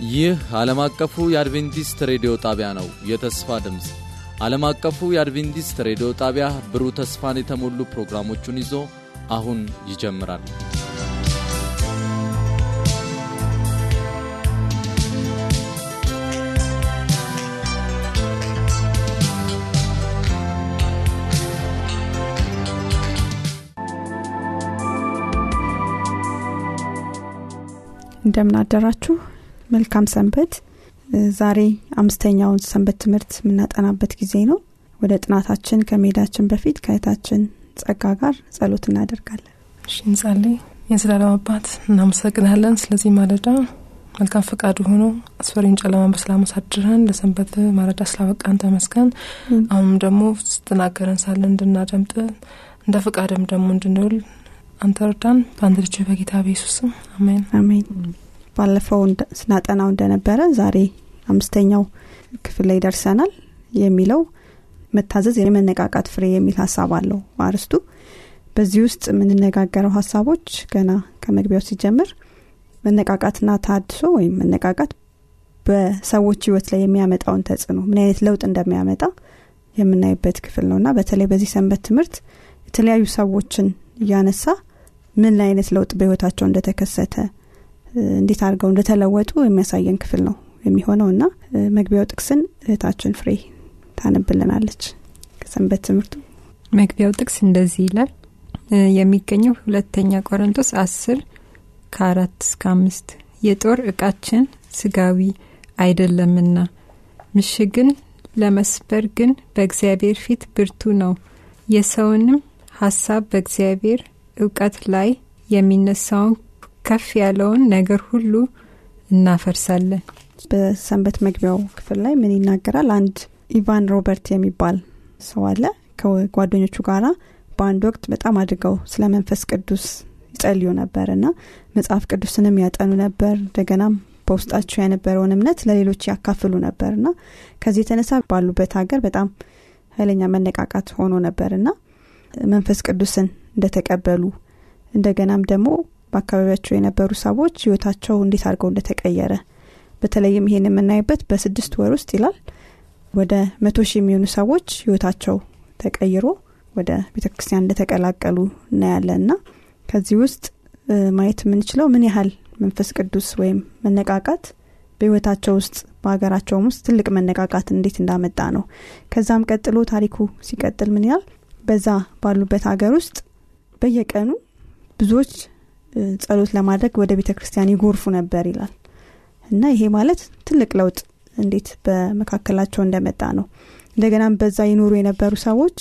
ይህ ዓለም አቀፉ የአድቬንቲስት ሬዲዮ ጣቢያ ነው። የተስፋ ድምፅ ዓለም አቀፉ የአድቬንቲስት ሬዲዮ ጣቢያ ብሩህ ተስፋን የተሞሉ ፕሮግራሞቹን ይዞ አሁን ይጀምራል። እንደምን አደራችሁ። መልካም ሰንበት። ዛሬ አምስተኛውን ሰንበት ትምህርት የምናጠናበት ጊዜ ነው። ወደ ጥናታችን ከመሄዳችን በፊት ከእህታችን ጸጋ ጋር ጸሎት እናደርጋለን። እሺ እንጸልይ። የዘላለም አባት እናመሰግናለን ስለዚህ ማለዳ መልካም ፈቃዱ ሆኖ አስፈሪውን ጨለማ በሰላም አሳድረን ለሰንበት ማለዳ ስላበቃን ተመስገን። አሁንም ደግሞ ስትናገረን ሳለን እንድናደምጥ እንደ ፈቃድም ደግሞ እንድንውል አንተ እርዳን። በአንድ ልጅ በጌታ በኢየሱስም አሜን አሜን። ባለፈው ስናጠናው እንደነበረ ዛሬ አምስተኛው ክፍል ላይ ደርሰናል። የሚለው መታዘዝ የመነቃቃት ፍሬ የሚል ሀሳብ አለው አርስቱ። በዚህ ውስጥ የምንነጋገረው ሀሳቦች ገና ከመግቢያው ሲጀምር መነቃቃትና ታድሶ ወይም መነቃቃት በሰዎች ህይወት ላይ የሚያመጣውን ተጽዕኖ ምን አይነት ለውጥ እንደሚያመጣ የምናይበት ክፍል ነው እና በተለይ በዚህ ሰንበት ትምህርት የተለያዩ ሰዎችን እያነሳ ምን አይነት ለውጥ በህይወታቸው እንደተከሰተ እንዴት አድርገው እንደተለወጡ የሚያሳየን ክፍል ነው የሚሆነው እና መግቢያው ጥቅስን እህታችን ፍሬ ታነብልናለች ከሰንበት ትምህርቱ መግቢያው ጥቅስ እንደዚህ ይላል የሚገኘው ሁለተኛ ቆሮንቶስ አስር ከአራት እስከ አምስት የጦር እቃችን ስጋዊ አይደለምና ምሽግን ለመስበር ግን በእግዚአብሔር ፊት ብርቱ ነው የሰውንም ሀሳብ በእግዚአብሔር እውቀት ላይ የሚነሳውን ከፍ ያለውን ነገር ሁሉ እናፈርሳለን በሰንበት መግቢያው ክፍል ላይ ምን ይናገራል አንድ ኢቫን ሮበርት የሚባል ሰው አለ ከጓደኞቹ ጋራ በአንድ ወቅት በጣም አድርገው ስለ መንፈስ ቅዱስ ይጸልዩ ነበር እና መጽሐፍ ቅዱስንም ያጠኑ ነበር እንደገናም በውስጣቸው የነበረውን እምነት ለሌሎች ያካፍሉ ነበር እና ከዚህ የተነሳ ባሉበት ሀገር በጣም ኃይለኛ መነቃቃት ሆኖ ነበር እና መንፈስ ቅዱስን እንደተቀበሉ እንደገናም ደግሞ በአካባቢያቸው የነበሩ ሰዎች ህይወታቸው እንዴት አድርገው እንደተቀየረ በተለይም ይሄን የምናይበት በስድስት ወር ውስጥ ይላል ወደ መቶ ሺህ የሚሆኑ ሰዎች ህይወታቸው ተቀይሮ ወደ ቤተ ክርስቲያን እንደተቀላቀሉ እናያለን እና ከዚህ ውስጥ ማየት የምንችለው ምን ያህል መንፈስ ቅዱስ ወይም መነቃቃት በህይወታቸው ውስጥ በሀገራቸውም ውስጥ ትልቅ መነቃቃት እንዴት እንዳመጣ ነው ከዛም ቀጥሎ ታሪኩ ሲቀጥል ምን ያህል በዛ ባሉበት ሀገር ውስጥ በየቀኑ ብዙዎች ጸሎት ለማድረግ ወደ ቤተ ክርስቲያን ይጎርፉ ነበር ይላል እና ይሄ ማለት ትልቅ ለውጥ እንዴት በመካከላቸው እንደመጣ ነው እንደገናም በዛ ይኖሩ የነበሩ ሰዎች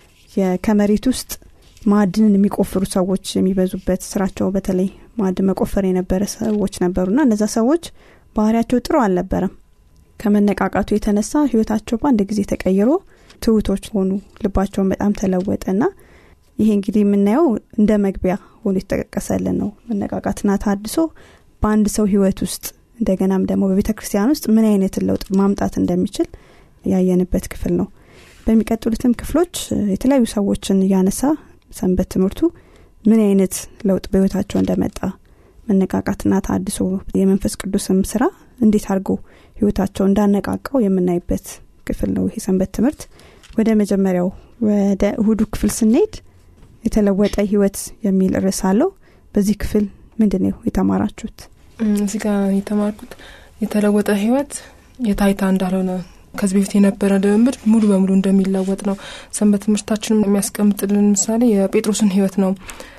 ከመሬት ውስጥ ማዕድንን የሚቆፍሩ ሰዎች የሚበዙበት ስራቸው በተለይ ማዕድን መቆፈር የነበረ ሰዎች ነበሩና እነዛ ሰዎች ባህሪያቸው ጥሩ አልነበረም ከመነቃቃቱ የተነሳ ህይወታቸው በአንድ ጊዜ ተቀይሮ ትውቶች ሆኑ ልባቸውን በጣም ተለወጠና ይሄ እንግዲህ የምናየው እንደ መግቢያ ሆኖ የተጠቀሰልን ነው መነቃቃትና ታድሶ በአንድ ሰው ህይወት ውስጥ እንደገናም ደግሞ በቤተ ክርስቲያን ውስጥ ምን አይነትን ለውጥ ማምጣት እንደሚችል ያየንበት ክፍል ነው በሚቀጥሉትም ክፍሎች የተለያዩ ሰዎችን እያነሳ ሰንበት ትምህርቱ ምን አይነት ለውጥ በህይወታቸው እንደመጣ መነቃቃትና ታድሶ የመንፈስ ቅዱስም ስራ እንዴት አድርጎ ህይወታቸው እንዳነቃቃው የምናይበት ክፍል ነው ይሄ ሰንበት ትምህርት ወደ መጀመሪያው ወደ እሁዱ ክፍል ስንሄድ የተለወጠ ህይወት የሚል ርዕስ አለው በዚህ ክፍል ምንድን ነው የተማራችሁት እዚህ ጋር የተማርኩት የተለወጠ ህይወት የታይታ እንዳልሆነ ከዚህ በፊት የነበረ ልምምድ ሙሉ በሙሉ እንደሚለወጥ ነው ሰንበት ትምህርታችንም የሚያስቀምጥልን ምሳሌ የጴጥሮስን ህይወት ነው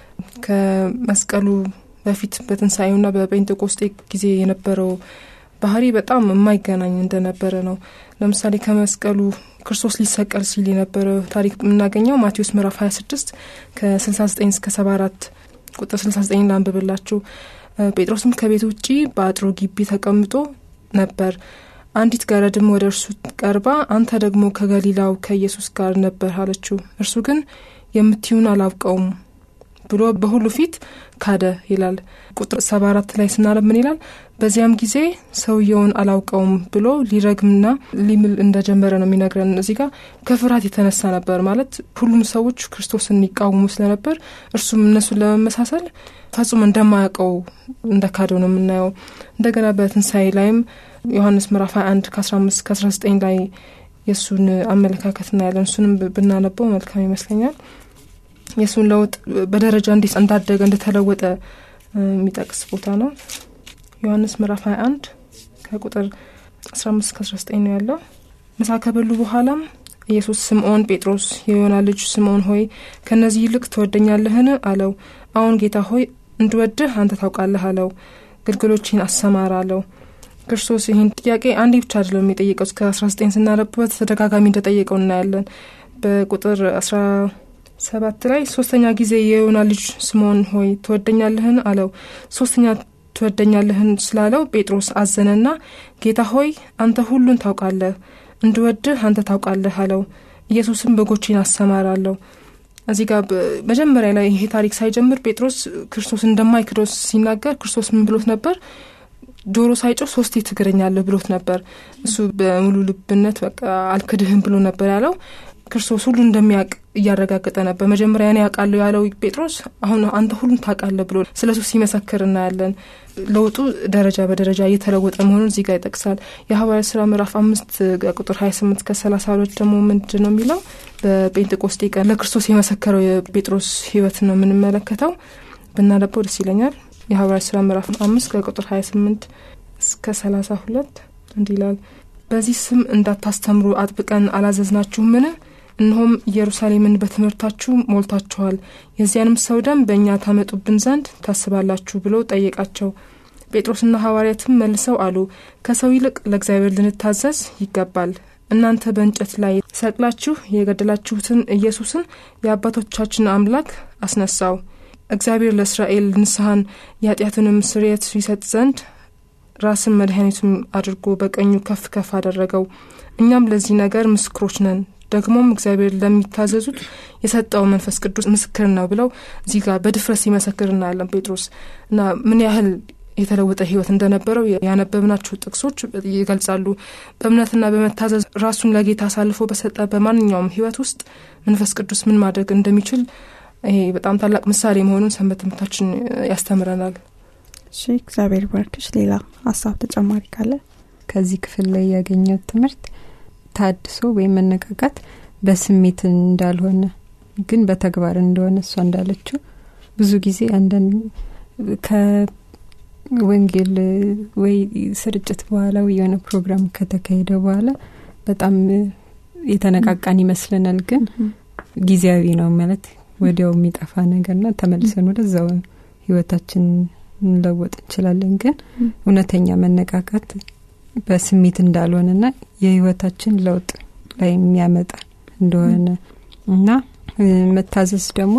ከመስቀሉ በፊት በትንሳኤውና በጴንጤቆስጤ ጊዜ የነበረው ባህሪ በጣም የማይገናኝ እንደነበረ ነው ለምሳሌ ከመስቀሉ ክርስቶስ ሊሰቀል ሲል የነበረው ታሪክ የምናገኘው ማቴዎስ ምዕራፍ 26 ከ69 እስከ 74 ቁጥር 69 ላንብብላችሁ ጴጥሮስም ከቤት ውጪ በአጥሮ ግቢ ተቀምጦ ነበር አንዲት ገረድም ወደ እርሱ ቀርባ አንተ ደግሞ ከገሊላው ከኢየሱስ ጋር ነበር አለችው እርሱ ግን የምትዩን አላውቀውም ብሎ በሁሉ ፊት ካደ ይላል ቁጥር ሰባ አራት ላይ ስናለብ ምን ይላል በዚያም ጊዜ ሰውየውን አላውቀውም ብሎ ሊረግምና ሊምል እንደጀመረ ነው የሚነግረን እዚህ ጋር ከፍርሃት የተነሳ ነበር ማለት ሁሉም ሰዎች ክርስቶስን ይቃወሙ ስለነበር እርሱም እነሱን ለመመሳሰል ፈጽሞ እንደማያውቀው እንደ ካደው ነው የምናየው እንደገና በትንሣኤ ላይም ዮሐንስ ምዕራፍ 21 ከ15 ከ19 ላይ የእሱን አመለካከት እናያለን። እሱንም ብናነበው መልካም ይመስለኛል። የእሱን ለውጥ በደረጃ እንዴት እንዳደገ እንደተለወጠ የሚጠቅስ ቦታ ነው። ዮሐንስ ምዕራፍ 21 ከቁጥር 15 ከ19 ነው ያለው። ምሳ ከበሉ በኋላም ኢየሱስ ስምዖን ጴጥሮስ የዮና ልጅ ስምዖን ሆይ ከእነዚህ ይልቅ ትወደኛለህን? አለው። አሁን ጌታ ሆይ እንድወድህ አንተ ታውቃለህ አለው። ግልገሎችን አሰማራ አለው። ክርስቶስ ይህን ጥያቄ አንዴ ብቻ አይደለም የጠየቀው። እስከ 19 ስናነብበት ተደጋጋሚ እንደጠየቀው እናያለን። በቁጥር 17 ላይ ሶስተኛ ጊዜ የዮና ልጅ ስምዖን ሆይ ትወደኛለህን? አለው። ሶስተኛ ትወደኛለህን ስላለው ጴጥሮስ አዘነና ጌታ ሆይ አንተ ሁሉን ታውቃለህ እንድወድህ አንተ ታውቃለህ አለው። ኢየሱስም በጎቼን አሰማራለሁ። እዚህ ጋር መጀመሪያ ላይ ይሄ ታሪክ ሳይጀምር ጴጥሮስ ክርስቶስ እንደማይክዶስ ሲናገር ክርስቶስ ምን ብሎት ነበር? ዶሮ ሳይጮህ ሶስቴ ትክደኛለህ ብሎት ነበር። እሱ በሙሉ ልብነት በቃ አልክድህም ብሎ ነበር ያለው። ክርስቶስ ሁሉ እንደሚያውቅ እያረጋገጠ ነበር። መጀመሪያ እኔ ያውቃለሁ ያለው ጴጥሮስ አሁን አንተ ሁሉን ታውቃለህ ብሎ ስለ እሱ ሲመሰክር እናያለን። ለውጡ ደረጃ በደረጃ እየተለወጠ መሆኑን እዚህ ጋር ይጠቅሳል። የሐዋርያት ስራ ምዕራፍ አምስት ቁጥር ሀያ ስምንት ከሰላሳ ሁለት ደግሞ ምንድን ነው የሚለው? በጴንጤቆስጤ ቀን ለክርስቶስ የመሰከረው የጴጥሮስ ህይወት ነው የምንመለከተው። ብናነበው ደስ ይለኛል። የሐዋርያት ስራ ምዕራፍ አምስት ከቁጥር ሀያ ስምንት እስከ ሰላሳ ሁለት እንዲህ ይላል። በዚህ ስም እንዳታስተምሩ አጥብቀን አላዘዝናችሁምን? እነሆም ኢየሩሳሌምን በትምህርታችሁ ሞልታችኋል። የዚያንም ሰው ደም በእኛ ታመጡብን ዘንድ ታስባላችሁ ብሎ ጠየቃቸው። ጴጥሮስና ሐዋርያትም መልሰው አሉ፣ ከሰው ይልቅ ለእግዚአብሔር ልንታዘዝ ይገባል። እናንተ በእንጨት ላይ ሰቅላችሁ የገደላችሁትን ኢየሱስን የአባቶቻችን አምላክ አስነሳው። እግዚአብሔር ለእስራኤል ንስሐን የኃጢአትንም ስርየት ይሰጥ ዘንድ ራስን መድኃኒቱም አድርጎ በቀኙ ከፍ ከፍ አደረገው። እኛም ለዚህ ነገር ምስክሮች ነን። ደግሞም እግዚአብሔር ለሚታዘዙት የሰጠው መንፈስ ቅዱስ ምስክር ነው ብለው እዚህ ጋር በድፍረት ሲመሰክር እናያለን ጴጥሮስ እና ምን ያህል የተለወጠ ህይወት እንደነበረው ያነበብናቸው ጥቅሶች ይገልጻሉ። በእምነትና በመታዘዝ ራሱን ለጌታ አሳልፎ በሰጠ በማንኛውም ህይወት ውስጥ መንፈስ ቅዱስ ምን ማድረግ እንደሚችል ይሄ በጣም ታላቅ ምሳሌ መሆኑን ሰንበት ትምህርታችን ያስተምረናል። እሺ፣ እግዚአብሔር ባርክሽ። ሌላ ሀሳብ ተጨማሪ ካለ ከዚህ ክፍል ላይ ያገኘው ትምህርት ታድሶ ወይም መነቃቃት በስሜት እንዳልሆነ ግን በተግባር እንደሆነ እሷ እንዳለችው ብዙ ጊዜ አንዳንድ ከወንጌል ወይ ስርጭት በኋላ ወይ የሆነ ፕሮግራም ከተካሄደ በኋላ በጣም የተነቃቃን ይመስለናል። ግን ጊዜያዊ ነው ማለት ወዲያው የሚጠፋ ነገርና ተመልሰን ወደዛው ህይወታችን እንለወጥ እንችላለን። ግን እውነተኛ መነቃቃት በስሜት እንዳልሆነና የህይወታችን ለውጥ ላይ የሚያመጣ እንደሆነ እና መታዘዝ ደግሞ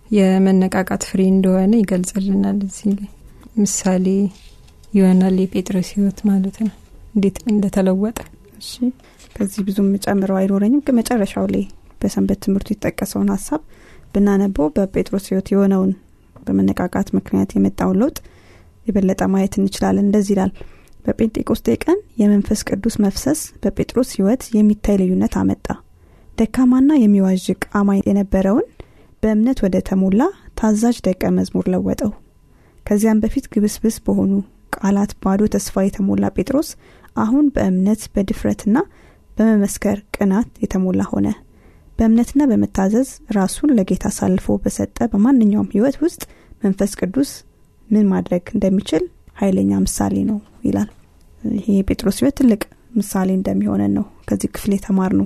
የመነቃቃት ፍሬ እንደሆነ ይገልጽልናል። እዚህ ላይ ምሳሌ ይሆናል የጴጥሮስ ህይወት ማለት ነው እንዴት እንደተለወጠ። እሺ ከዚህ ብዙም ጨምረው አይኖረኝም፣ ግን መጨረሻው ላይ በሰንበት ትምህርቱ የተጠቀሰውን ሀሳብ ብናነበው በጴጥሮስ ህይወት የሆነውን በመነቃቃት ምክንያት የመጣውን ለውጥ የበለጠ ማየት እንችላለን። እንደዚህ ይላል። በጴንጤቆስጤ ቀን የመንፈስ ቅዱስ መፍሰስ በጴጥሮስ ህይወት የሚታይ ልዩነት አመጣ። ደካማና የሚዋዥቅ አማኝ የነበረውን በእምነት ወደ ተሞላ ታዛዥ ደቀ መዝሙር ለወጠው። ከዚያም በፊት ግብስብስ በሆኑ ቃላት ባዶ ተስፋ የተሞላ ጴጥሮስ አሁን በእምነት በድፍረትና በመመስከር ቅናት የተሞላ ሆነ። በእምነትና በመታዘዝ ራሱን ለጌታ አሳልፎ በሰጠ በማንኛውም ህይወት ውስጥ መንፈስ ቅዱስ ምን ማድረግ እንደሚችል ኃይለኛ ምሳሌ ነው ይላል። ይሄ የጴጥሮስ ህይወት ትልቅ ምሳሌ እንደሚሆነን ነው ከዚህ ክፍል የተማር ነው።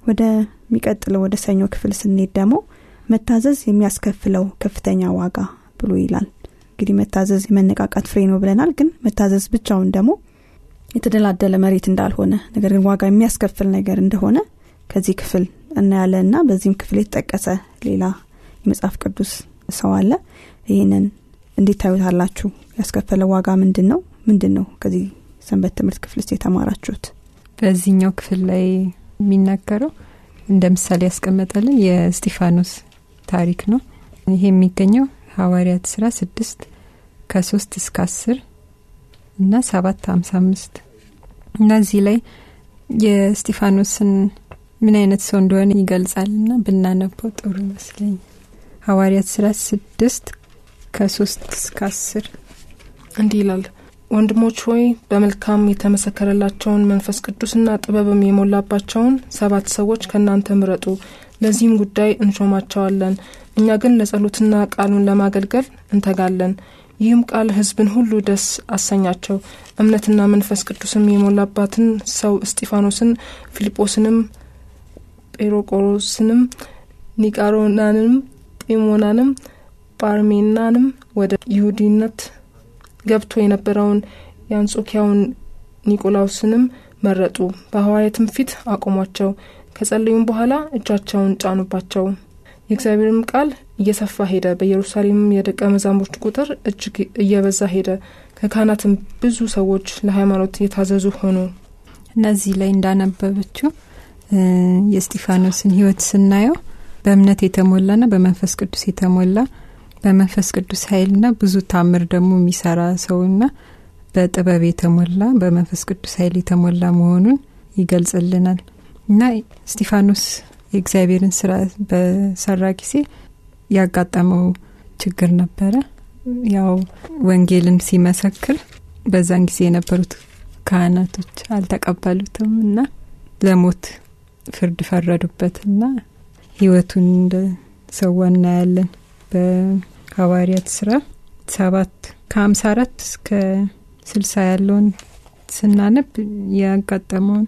ወደሚቀጥለው ወደ ሰኞ ክፍል ስንሄድ ደግሞ መታዘዝ የሚያስከፍለው ከፍተኛ ዋጋ ብሎ ይላል። እንግዲህ መታዘዝ የመነቃቃት ፍሬ ነው ብለናል። ግን መታዘዝ ብቻውን ደግሞ የተደላደለ መሬት እንዳልሆነ ነገር ግን ዋጋ የሚያስከፍል ነገር እንደሆነ ከዚህ ክፍል እናያለን እና በዚህም ክፍል የተጠቀሰ ሌላ የመጽሐፍ ቅዱስ ሰው አለ። ይህንን እንዴት ታዩታላችሁ? ያስከፈለ ዋጋ ምንድን ነው? ምንድን ነው ከዚህ ሰንበት ትምህርት ክፍል ውስጥ የተማራችሁት? በዚህኛው ክፍል ላይ የሚናገረው እንደ ምሳሌ ያስቀመጠልን የስጢፋኖስ ታሪክ ነው። ይሄ የሚገኘው ሐዋርያት ስራ ስድስት ከሶስት እስከ አስር እና ሰባት ሀምሳ አምስት እና እዚህ ላይ የስጢፋኖስን ምን አይነት ሰው እንደሆነ ይገልጻል ና ብናነበው ጥሩ ይመስለኝ ሐዋርያት ስራ ስድስት ከሶስት እስከ አስር እንዲህ ይላል። ወንድሞች ሆይ በመልካም የተመሰከረላቸውን መንፈስ ቅዱስና ጥበብም የሞላባቸውን ሰባት ሰዎች ከእናንተ ምረጡ ለዚህም ጉዳይ እንሾማቸዋለን እኛ ግን ለጸሎትና ቃሉን ለማገልገል እንተጋለን ይህም ቃል ህዝብን ሁሉ ደስ አሰኛቸው እምነትና መንፈስ ቅዱስም የሞላባትን ሰው እስጢፋኖስን ፊልጶስንም ጴሮቆሮስንም ኒቃሮናንም ጢሞናንም ጳርሜናንም ወደ ይሁዲነት ገብቶ የነበረውን የአንጾኪያውን ኒቆላውስንም መረጡ በሐዋርያትም ፊት አቆሟቸው ከጸለዩም በኋላ እጃቸውን ጫኑባቸው የእግዚአብሔርም ቃል እየሰፋ ሄደ በኢየሩሳሌምም የደቀ መዛሙርት ቁጥር እጅግ እየበዛ ሄደ ከካህናትም ብዙ ሰዎች ለሃይማኖት የታዘዙ ሆኑ እነዚህ ላይ እንዳነበበችው የስጢፋኖስን ህይወት ስናየው በእምነት የተሞላና በመንፈስ ቅዱስ የተሞላ በመንፈስ ቅዱስ ኃይልና ብዙ ታምር ደግሞ የሚሰራ ሰውና በጥበብ የተሞላ በመንፈስ ቅዱስ ኃይል የተሞላ መሆኑን ይገልጽልናል እና ስጢፋኖስ የእግዚአብሔርን ስራ በሰራ ጊዜ ያጋጠመው ችግር ነበረ ያው ወንጌልን ሲመሰክር በዛን ጊዜ የነበሩት ካህናቶች አልተቀበሉትም እና ለሞት ፍርድ ፈረዱበትና ህይወቱን እንደ ሰዋ እናያለን በሐዋርያት ስራ ሰባት ከሀምሳ አራት እስከ ስልሳ ያለውን ስናነብ ያጋጠመውን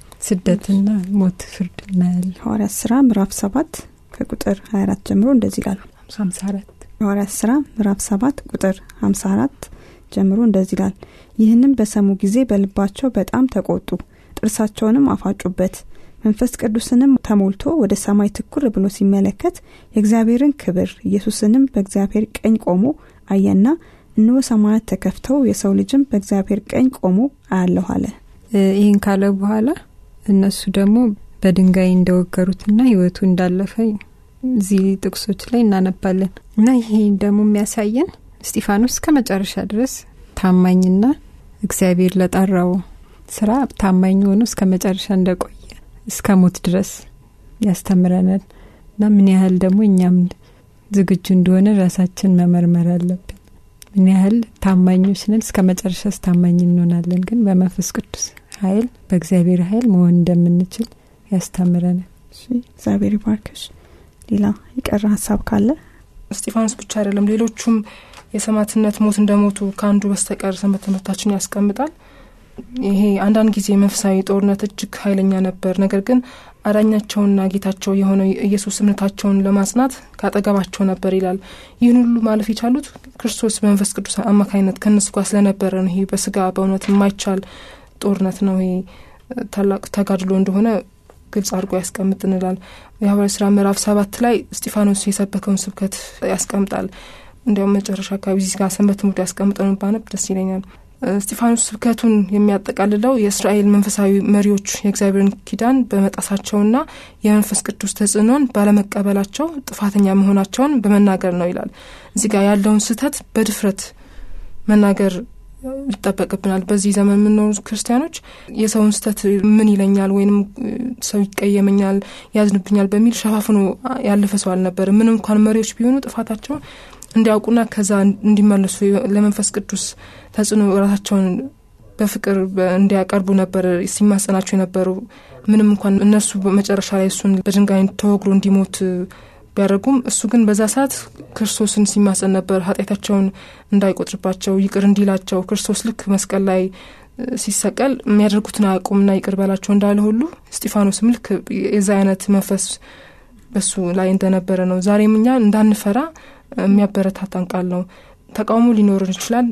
ስደትና ሞት ፍርድ እናያለን ሐዋርያት ስራ ምዕራፍ ሰባት ከቁጥር 24 ጀምሮ እንደዚህ ይላሉ ሀምሳ አራት ሐዋርያት ስራ ምዕራፍ ሰባት ቁጥር 54 ጀምሮ እንደዚህ ይላል ይህንም በሰሙ ጊዜ በልባቸው በጣም ተቆጡ ጥርሳቸውንም አፋጩበት መንፈስ ቅዱስንም ተሞልቶ ወደ ሰማይ ትኩር ብሎ ሲመለከት የእግዚአብሔርን ክብር ኢየሱስንም በእግዚአብሔር ቀኝ ቆሞ አየና እነሆ ሰማያት ተከፍተው የሰው ልጅም በእግዚአብሔር ቀኝ ቆሞ አያለሁ አለ ይህን ካለ በኋላ እነሱ ደግሞ በድንጋይ እንደወገሩትና ህይወቱ እንዳለፈ እዚህ ጥቅሶች ላይ እናነባለን እና ይሄ ደግሞ የሚያሳየን እስጢፋኖስ ከመጨረሻ ድረስ ታማኝና እግዚአብሔር ለጠራው ስራ ታማኝ ሆኖ እስከ መጨረሻ እንደቆየ እስከ ሞት ድረስ ያስተምረናል እና ምን ያህል ደግሞ እኛም ዝግጁ እንደሆነ ራሳችን መመርመር አለብን ምን ያህል ታማኞች ነን እስከ መጨረሻስ ታማኝ እንሆናለን ግን በመንፈስ ቅዱስ ኃይል በእግዚአብሔር ኃይል መሆን እንደምንችል ያስተምረናል እግዚአብሔር ይባርክሽ ሌላ የቀረ ሀሳብ ካለ እስጢፋኖስ ብቻ አይደለም ሌሎቹም የሰማዕትነት ሞት እንደሞቱ ከአንዱ በስተቀር ሰንበት ትምህርታችን ያስቀምጣል ይሄ አንዳንድ ጊዜ መንፈሳዊ ጦርነት እጅግ ኃይለኛ ነበር ነገር ግን አዳኛቸውና ጌታቸው የሆነው ኢየሱስ እምነታቸውን ለማጽናት ካጠገባቸው ነበር ይላል ይህን ሁሉ ማለፍ የቻሉት ክርስቶስ በመንፈስ ቅዱስ አማካኝነት ከእነሱ ጋር ስለነበረ ነው ይሄ በስጋ በእውነት የማይቻል ጦርነት ነው ይሄ ታላቅ ተጋድሎ እንደሆነ ግልጽ አድርጎ ያስቀምጥ እንላል የሐዋርያት ስራ ምዕራፍ ሰባት ላይ እስጢፋኖስ የሰበከውን ስብከት ያስቀምጣል እንዲያውም መጨረሻ አካባቢ እዚህ ጋር ሰንበት ትምህርቱ ያስቀምጠውን ባነብ ደስ ይለኛል እስጢፋኖስ ስብከቱን የሚያጠቃልለው የእስራኤል መንፈሳዊ መሪዎች የእግዚአብሔርን ኪዳን በመጣሳቸውና የመንፈስ ቅዱስ ተጽዕኖን ባለመቀበላቸው ጥፋተኛ መሆናቸውን በመናገር ነው ይላል እዚህ ጋር ያለውን ስህተት በድፍረት መናገር ይጠበቅብናል በዚህ ዘመን የምንኖሩ ክርስቲያኖች የሰውን ስተት ምን ይለኛል ወይንም ሰው ይቀየመኛል ያዝንብኛል በሚል ሸፋፍኖ ያለፈ ሰው አልነበር ምን እንኳን መሪዎች ቢሆኑ ጥፋታቸውን እንዲያውቁና ከዛ እንዲመለሱ ለመንፈስ ቅዱስ ተጽዕኖ ራሳቸውን በፍቅር እንዲያቀርቡ ነበር ሲማጸናቸው የነበሩ ምንም እንኳን እነሱ መጨረሻ ላይ እሱን በድንጋይ ተወግሮ እንዲሞት ቢያደርጉም እሱ ግን በዛ ሰዓት ክርስቶስን ሲማጸን ነበር ኃጢአታቸውን እንዳይቆጥርባቸው ይቅር እንዲላቸው ክርስቶስ ልክ መስቀል ላይ ሲሰቀል የሚያደርጉትን አያውቁምና ይቅር በላቸው እንዳለ ሁሉ እስጢፋኖስም ልክ የዛ አይነት መንፈስ በሱ ላይ እንደነበረ ነው ዛሬም እኛ እንዳንፈራ የሚያበረታታን ቃል ነው ተቃውሞ ሊኖርን ይችላል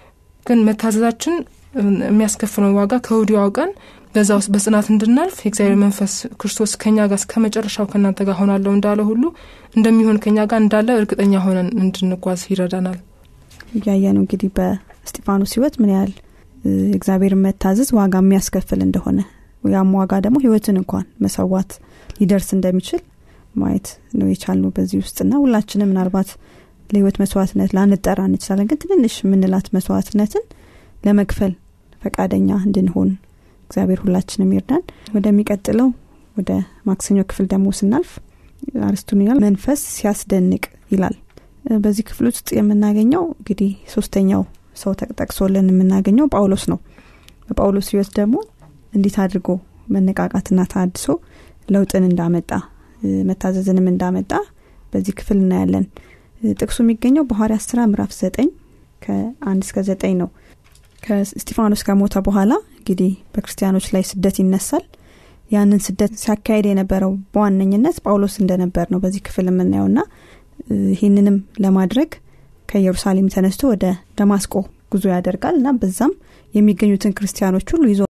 ግን መታዘዛችን የሚያስከፍለው ዋጋ ከወዲሁ አውቀን በዛ ውስጥ በጽናት እንድናልፍ የእግዚአብሔር መንፈስ ክርስቶስ ከኛ ጋር እስከ መጨረሻው ከእናንተ ጋር ሆናለሁ እንዳለ ሁሉ እንደሚሆን ከኛ ጋር እንዳለ እርግጠኛ ሆነን እንድንጓዝ ይረዳናል እያየ ነው እንግዲህ በስጢፋኖስ ህይወት ምን ያህል እግዚአብሔር መታዘዝ ዋጋ የሚያስከፍል እንደሆነ ያም ዋጋ ደግሞ ህይወትን እንኳን መሰዋት ሊደርስ እንደሚችል ማየት ነው የቻልነው በዚህ ውስጥና ሁላችንም ምናልባት ለህይወት መስዋዕትነት ላንጠራ እንችላለን ግን ትንንሽ የምንላት መስዋዕትነትን ለመክፈል ፈቃደኛ እንድንሆን እግዚአብሔር ሁላችንም ይርዳን ወደሚቀጥለው ወደ ማክሰኞ ክፍል ደግሞ ስናልፍ አርስቱን ይላል መንፈስ ሲያስደንቅ ይላል በዚህ ክፍል ውስጥ የምናገኘው እንግዲህ ሶስተኛው ሰው ተጠቅሶልን የምናገኘው ጳውሎስ ነው በጳውሎስ ህይወት ደግሞ እንዴት አድርጎ መነቃቃትና ታድሶ ለውጥን እንዳመጣ መታዘዝንም እንዳመጣ በዚህ ክፍል እናያለን ጥቅሱ የሚገኘው በሐዋርያት ስራ ምዕራፍ ዘጠኝ ከአንድ እስከ ዘጠኝ ነው ከስጢፋኖስ ከሞተ በኋላ እንግዲህ በክርስቲያኖች ላይ ስደት ይነሳል ያንን ስደት ሲያካሄድ የነበረው በዋነኝነት ጳውሎስ እንደነበር ነው በዚህ ክፍል የምናየው ና ይህንንም ለማድረግ ከኢየሩሳሌም ተነስቶ ወደ ደማስቆ ጉዞ ያደርጋል እና በዛም የሚገኙትን ክርስቲያኖች ሁሉ ይዞ